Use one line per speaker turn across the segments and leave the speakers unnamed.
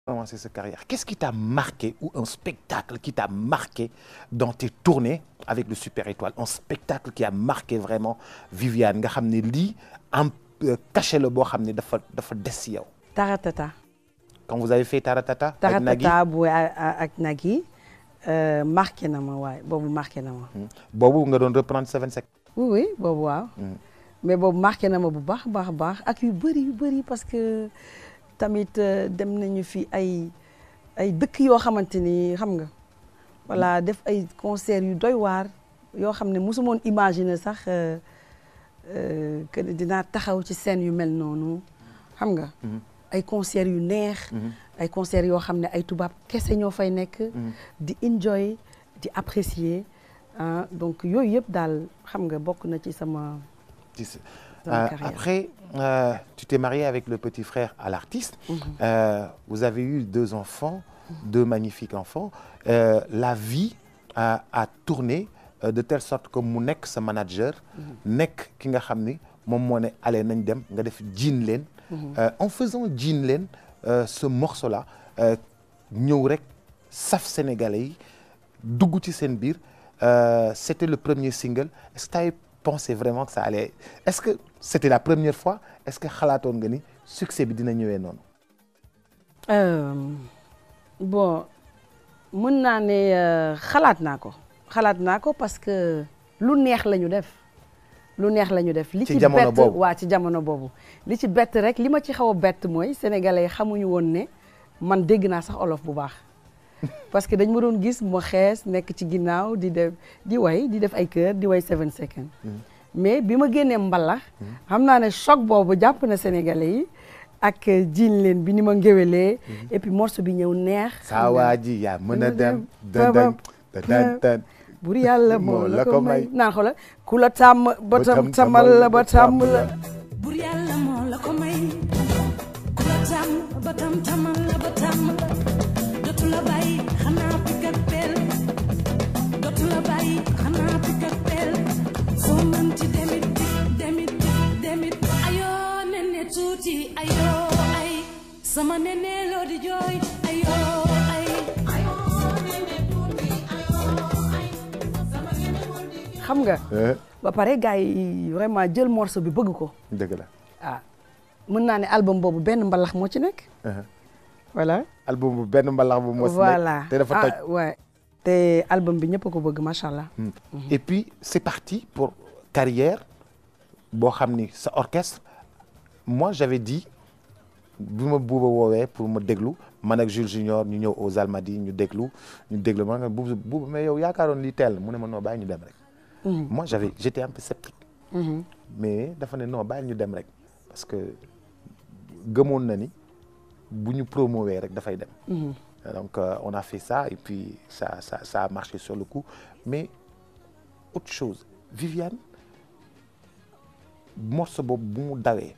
commencé sa carrière qu'est-ce qui t'a marqué ou un spectacle qui t'a marqué dans tes tournées avec le Super Étoile un spectacle qui a marqué vraiment Viviane nga xam ne lii en cachet la boo xam ne dafa dafa des si yow
Taratata.
quand vous avez fait Taratata ak Nagui
Taratata bu ak Nagui marqué na ma waaye boobu marqué na ma.
boobu nga doon reprendre Seven Seconds
oui oui boobu waaw. mais boobu marqué na ma bu baax baax baax ak yu bëri yu bëri parce que tamit dem nañu fi ay ay dëkk yoo xamante ni xam nga voilà def ay concert yu doy waar yoo xam ne mosu moon imaginer sax que dinaa taxaw ci scène yu mel noonu xam nga. ay concert yu neex. ay concert yoo xam ne ay tubaab kese ñoo fay nekk. di enjoy di apprécier ah donc yooyu yëpp daal xam nga bokk na ci sama.
Euh, après, euh, tu t'es mariée avec le petit frère à l'artiste. Mm -hmm. euh, vous avez eu deux enfants, mm -hmm. deux magnifiques enfants. la vie a, a tourné de telle sorte que mu nekk sa manager. nekk ki nga xam ni moom moo ne allez nañ dem nga def jiin leen. en faisant jiin leen ce morceau là ñëw rek saf sénégalais yi dugg ci seen biir c'était le premier single est-ce que t'avais pensé vraiment que ça allait est-ce que c'était la première fois est-ce que xalaatoon nga ni succès bi dina ñëwee noonu.
bon mën naa ne xalaat naa ko xalaat naa ko parce que lu neex la ñu def lu neex la ñu def. li ci bett waa ci jamono boobu. li ci bett rek li ma ci xaw a bett mooy sénégalais xamuñu woon ne man dégg naa sax olof bu baax. parce que dañ ma doon gis ma xees nekk ci ginnaaw di def di way di def ay kër di way seven second mais bi ma génnee mbalax xam naa ne choc boobu jàpp na sénégalais yi ak jiin leen bi ni ma ngéwelee et puis morceau bi ñëw neex
saa waa ji yaa mën a dem dandan dandan
bur yàlla moo la ko may naan xoola ku la tàmm ba tam tamal la ba tàmm la
bur yàlla moo la ko may ku la tàmm ba tam tamal la ba tàmm la dootu la bàyyi xanaa picc ak peel dootu la bàyyi xanaa picc ak peel foo mënti demit demit demit ayoo nene tuuti ayoo ay sama nene loo di jooy ayoo ay
xam nga ba pare gars yi vraiment jël morceau bi bëgg ko
dëgg la
ah mën naa ne album boobu benn mbalax moo ci nekk voilà
album bu benn mbalax bu mos
voilà
te dafa toj
ouais te album bi ñëpp ko bëgg macha allah.
et puis c'est parti pour carrière boo xam ni sa orchestre moi j'avais dit bi ma buuba woowee pour ma déglu man ak Jules Junior ñu ñëw aux Almadies ñu déglu ñu déglu ma nga buuba buuba mais yow yaakaaroon lii teel mu ne ma non bàyyi ñu dem rek. moi j'avais j'étais un peu sceptique. mais dafa ne non bàyyi ñu dem rek parce que gëmoon na ni. bu ñu promouver rek dafay dem. donc euh, on a fait ça et puis ça ça ça a marché sur le coup mais autre chose Viviane morceau boobu bu mu dawee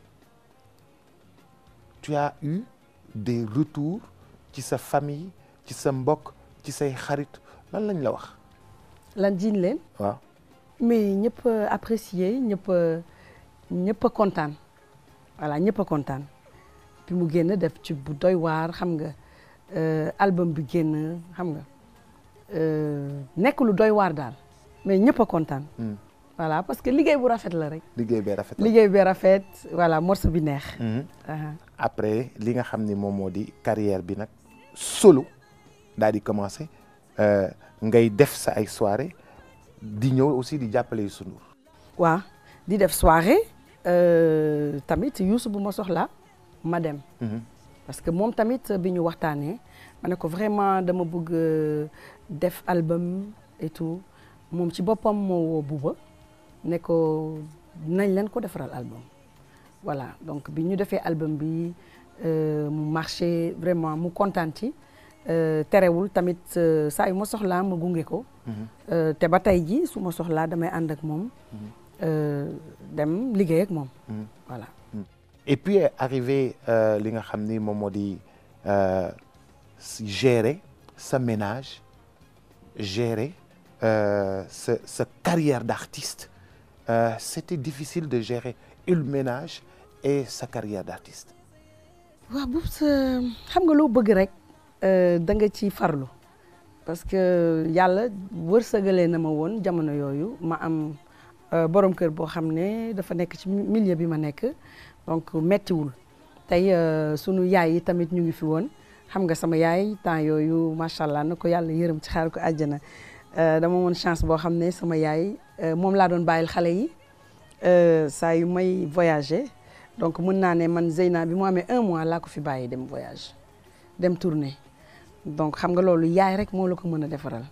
tu as eu des retours ci sa famille ci sa mbokk ci say xarit lan lañ la wax.
lan jiin leen.
waaw.
mais ñëpp apprécier ñëpp ñëpp a kontaan voilà ñëpp a kontaan. bi mu génn def ci bu doy waar xam nga album bi génn xam nga nekk lu doy waar daal mais ñëpp a kontaan. voilà parce que liggéey bu rafet la rek.
liggéey bee rafet la
liggéey bee rafet voilà morceau bi neex.
après li nga xam ni moom moo di carrière bi nag solo daal di commencer ngay def sa ay soirée di ñëw aussi di jàppale Youssou Ndour.
waaw di def soirée tamit Youssou bu ma soxla ma dem parce que moom tamit bi ñu waxtaanee ma ne ko vraiment dama bëgg def album et tout moom ci boppam moo woo Bouba ne ko nañ leen ko defaral album voilà donc bi ñu defee album bi mu marché vraiment mu kontaan ci terewul tamit saa yu ma soxlaa ma gunge ko te ba tey ji su ma soxlaa damay ànd ak moom dem liggéey ak moom voilà
et puis arrivé li nga xam ni moom moo di gérer sa ménage gérer sa sa carrière d'artiste c'était difficile de gérer le ménage et sa carrière d'artiste
waaw bu sa xam nga loo bëgg rek da nga ci farlu parce que yàlla wërsëgalee na ma woon jamono yooyu ma am borom kër boo xam ne dafa nekk ci milieu bi ma nekk donc mettiwul tey sunu yaay yi tamit ñu ngi fi woon xam nga sama yaay temps yooyu macha allah na ko yàlla yërëm ci xaar ko àjjana dama woon chance boo xam ne sama yaay moom laa doon bàyyil xale yi saa yu may voyager donc mën naa ne man Zeyna bi mu amee un mois laa ko fi bàyyi dem voyage dem tournée donc xam nga loolu yaay rek moo la ko mën a defaral.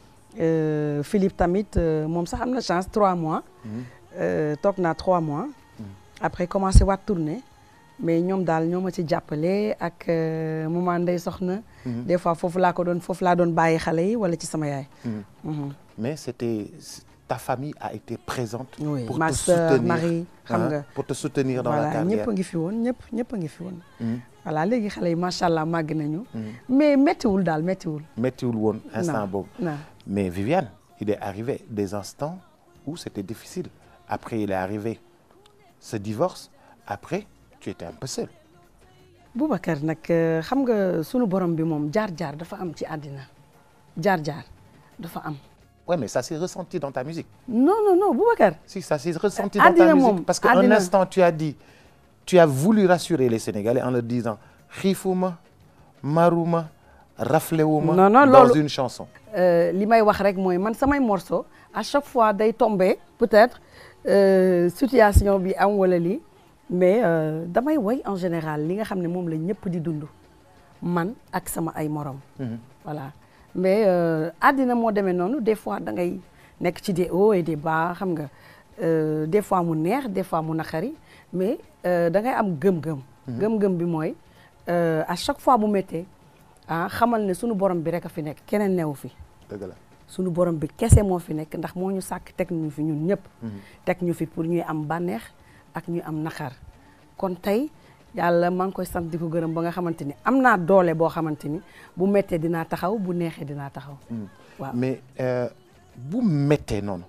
Philippe tamit moom sax am na chance trois mois. toog naa trois mois. après commencé waat tournée. mais ñoom daal ñoo ma ci jàppale ak maman Ndeye Soxna. des fois foofu laa ko doon foofu laa doon bàyyi xale yi wala ci sama yaay.
mais c'était ta famille a été présente.
oui
pour
ma
te
sœur
soutenir
Marie xam nga.
pour te soutenir dans la
voilà
carrière
ñëpp a ngi fi woon ñëpp ñëpp a ngi fi woon.
Mhm.
voilà léegi xale yi macha allah màgg nañu. mais méttiwul daal méttiwul.
méttiwul woon instant
non
boobu.
non
mais Viviane il est arrivé des instants où c'était difficile après il est arrivé ce divorce après tu étais un peu seule.
Boubacar nag xam nga sunu borom bi moom jaar-jaar dafa am ci àddina jaar-jaar dafa am.
ouais mais ça s'est ressenti dans ta musique.
non non non Boubacar.
si ça s'est ressenti dans
Àddina
ta
moom,
musique parce qu'un
àddina.
instant tu as dit tu as voulu rassurer les Sénégalais en leur disant xiifuma maruma raflewuma
Non, non,
dans
loolu-
une chanson.
Euh, li may wax rek mooy man samay morceau à chaque fois day tombé peut-être euh, situation bi am wala lii mais euh, damay woy en général li nga xam ne moom la ñëpp di dund man ak sama ay morom. voilà mais euh, àddina moo demee noonu des fois da ngay nekk ci des hauts et des bas xam nga euh, des fois mu neex des fois mu naqari mais euh, da ngay am gëm-gëm. gëm-gëm bi mooy euh, à chaque fois bu méttee ah xamal ne sunu borom bi rek a fi nekk keneen newu fi.
dëgg la.
sunu borom bi kese moo fi nekk ndax moo ñu sàkk teg ñu fi ñun ñëpp. teg ñu fi pour ñuy am bànneex ak ñuy am naqar kon tey yàlla maa ngi koy sant di ko gërëm ba nga xamante ni am naa doole boo xamante ni bu méttee dinaa taxaw bu neexee dinaa taxaw. waaw
mais euh, bu méttee noonu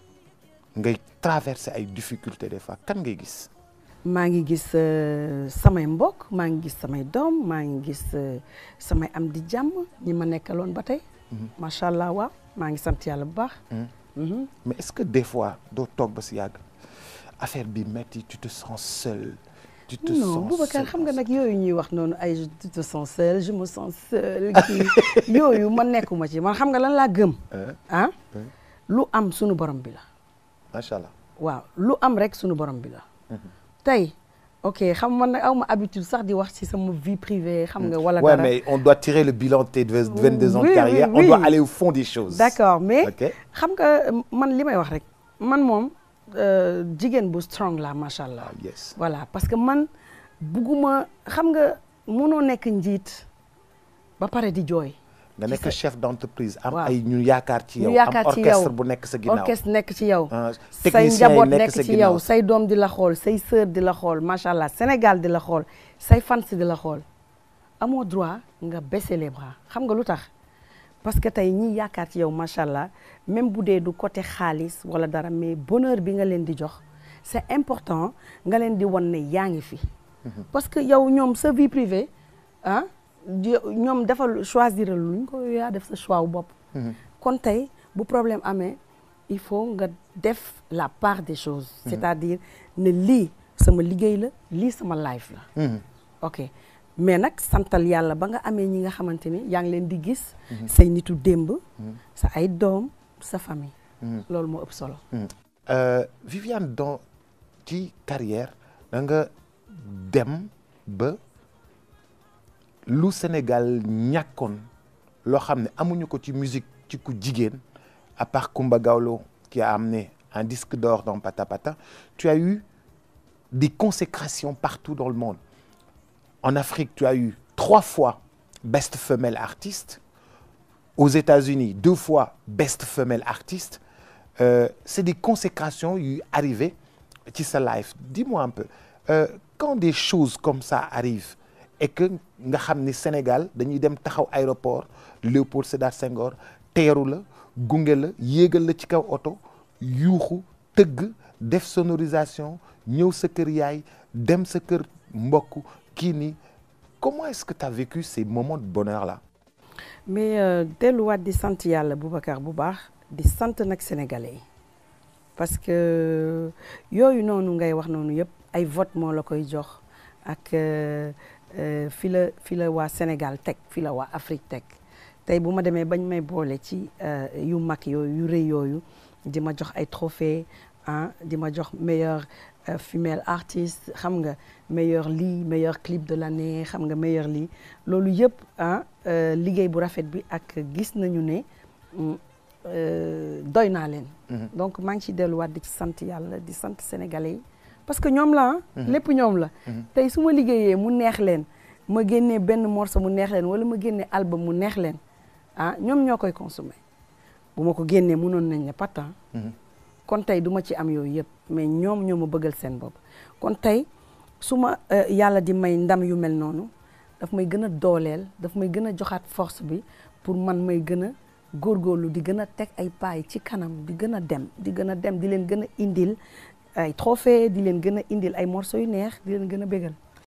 ngay traverser ay difficultés des fois kan ngay gis.
maa ngi gis euh, samay mbokk maa ngi gis samay doom maa ngi gis euh, samay am di jàmm ñi ma nekkaloon ba tey. macha allah waaw maa ngi sant yàlla bu baax. Mhm.
mais est-ce que des fois doo toog ba si yàgg affaire bi métti tu te sens seul. tu te
non
sens
Boubacar
seul
xam nga
dans
nag yooyu ñuy wax noonu ay je tu te sens seul je me sens seul kii yooyu man nekkuma ci man xam nga lan laa gëm.
Hein?
ah
Hein?
lu am sunu borom bi la.
macha allah.
waaw lu am rek sunu borom bi la. tey ok xam man nag aw ma habitude sax di wax ci sama vie privée xam nga wala
ouais
dara.
mais on doit tirer le bilan de tes 22 ans
Oui,
de
oui,
carrière
oui.
on doit aller au fond des choses.
d'accord mais
ok
xam nga man li may wax rek man moom euh, jigéen bu strong la macha allah.
ah yes.
voilà parce que man bugguma xam nga mënoo nekk njiit ba pare di jooy.
nga nekk chef d'entreprise am
waaw.
ay ñu yaakaar ci
ñu
yow am
yaakaar ci yow
orchestre bu nekk sa ginnaaw.
orchestre nekk ci yow.
ah
say
technicien yi
njaboot
nekk
nekk
sa
ci
ginnaaw.
yow say doom di la xool say sœur di la xool macha allah Sénégal di la xool say fans di la xool amoo droit nga baisser les bras xam nga lu tax parce que tey ñi yaakaar ci yow macha allah même bu dee du côté xaalis wala dara mais bonheur bi nga leen di jox c'est important nga leen di wan ne yaa ngi fi. parce que yow ñoom sa vie privée ah di- ñoom defal choisir luñ ko yaa def sa choix wu bopp. kon tey bu problème amee il faut nga def la part des choses. c'est-à-dire ne lii sama liggéey la lii sama life la.
Mhm.
ok mais nag santal yàlla ba nga amee ñi nga xamante ni yaa ngi leen di gis. say nitu démb. sa ay doom sa famille. loolu moo ëpp solo.
Euh, Viviane dans ci carrière da nga dem ba lu Sénégal ñàkkoon loo xam ne amuñu ko ci musique ci ku jigéen à part Kumba Gawlo qui a amené un disque d'or dans Pata Pata tu as eu des consécrations partout dans le monde en Afrique tu as eu trois fois Best Femelle Artiste aux États-Unis deux fois Best Femelle Artiste euh, c'est des consécrations yu arrivé ci sa life dis-moi un peu euh, quand des choses comme ça arrivent et que nga xam ni Sénégal dañuy dem taxaw aéroport Léopold Sédar Senghor teeru la gunge la yéegal la ci kaw oto yuuxu tëgg def sonorisation ñëw sa kër yaay dem sa kër mbokk kii ni comment est-ce que tu as vécu ces moments de bonheur là
mais euh, delluwaat di sant yàlla Boubacar bu baax di sant nag sénégalais yi parce que yooyu noonu ngay wax noonu yëpp ay vote moo la koy jox ak euh, euh, fi la fi la waa Sénégal teg fi la waa Afrique teg tey bu ma demee bañ may boole ci euh, yu mag yooyu yu rëy yooyu di ma jox ay trophée ah di ma jox meilleur euh, female artiste xam nga meilleur lii meilleur clip de l'année xam nga meilleur lii loolu yëpp ah euh, liggéey bu rafet bi ak gis nañu ne mm, euh, doy naa leen donc maa ngi ciy delluwaat di ci sant yàlla di sant sénégalais yi parce que ñoom la ah lépp ñoom la tey su ma liggéeyee mu neex leen ma génnee benn morceau mu neex leen wala ma génnee album mu neex leen ah ñoom ñoo koy consommer bu ma ko génnee mënoon nañ ne pas tant kon tey du ma ci am yooyu yëpp mais ñoom ñoo ma bëggal seen bopp kon tey su ma euh, yàlla di may ndam yu mel noonu daf may gën a dooleel daf may gën a joxaat force bi pour man may gën a góorgóorlu di gën a teg ay paay ci kanam di gën a dem di gën a dem di leen gën a indil ay trophée di leen gën a indil ay morceaux yu neex di leen gën a bégal